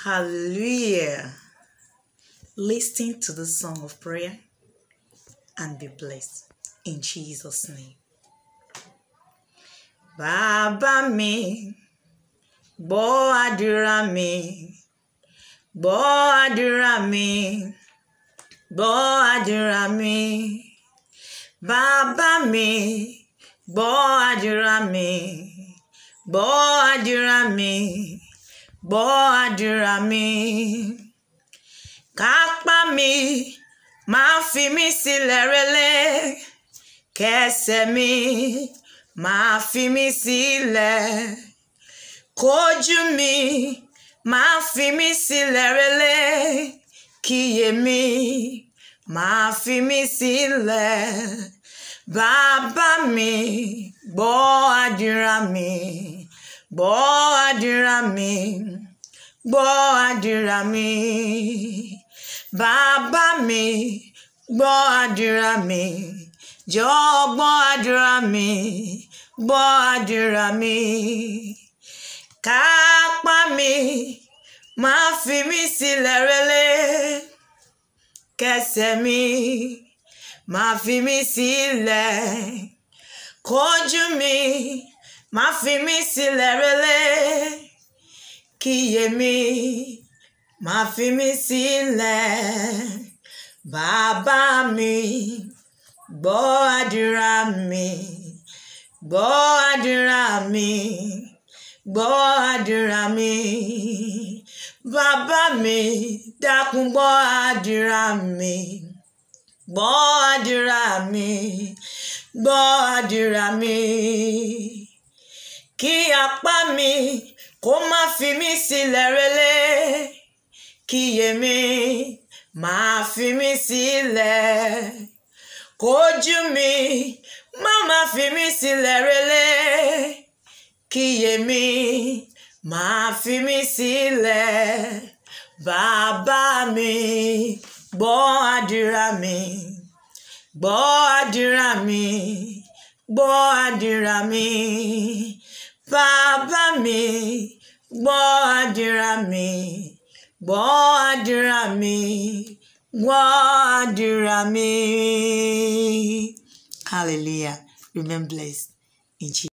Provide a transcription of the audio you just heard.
Hallelujah. Listen to the song of prayer and be blessed in Jesus' name. Bàbá mi, gbọ́ àdúrà mi, gbọ́ àdúrà mi, gbọ́ àdúrà mi. Bàbá mi, gbọ́ àdúrà mi, gbọ́ àdúrà mi, gbọ́ àdúrà mi. Kápá mi, máa fi mí sílẹ̀ rẹ̀lẹ̀, kẹsẹ̀ mi, máa fi mí sílẹ̀. Kójú mi, máa fi mí sílẹ̀ rẹ̀lẹ̀, kíyè mi, máa fi mí sílẹ̀. Bàbá mi, gbọ́ àdúrà mi, gbọ́ àdúrà mi, gbọ́ àdúrà mi. Bàbá mi, gbọ́ àdúrà mi, jọ̀ọ́ gbọ́ àdúrà mi, gbọ́ àdúrà mi. Kápá mi, máa fi mí sílẹ̀ rẹ̀lẹ̀, kẹsẹ̀ mi, máa fi mí sílẹ̀. Kójú mi, máa fi mí sílẹ̀ rẹ̀lẹ̀, kíyè mi, máa fi mí sílẹ̀. Bàbá mi, gbọ́ àdúrà mi, gbọ́ àdúrà mi, gbọ́ àdúrà mi. Bàbá mi, dákun gbọ́ àdúrà mi, gbọ́ àdúrà mi, gbọ́ àdúrà mi. Kí apá mi kó má fi mí sílẹ̀ rẹ̀lẹ̀, kíyè mi, máa fi mí sílẹ̀. Kójú mi, má má fi mí sílẹ̀ rẹ̀lẹ̀, kíyè mi, máa fi mí sílẹ̀. Bàbá mi, gbọ́ àdúrà mi, gbọ́ àdúrà mi, gbọ́ àdúrà mi. Bàbá mi, gbọ́ àdúrà mi, gbọ́ àdúrà mi, gbọ́ àdúrà mi. Hallelujah. Remain blessed in Jesus.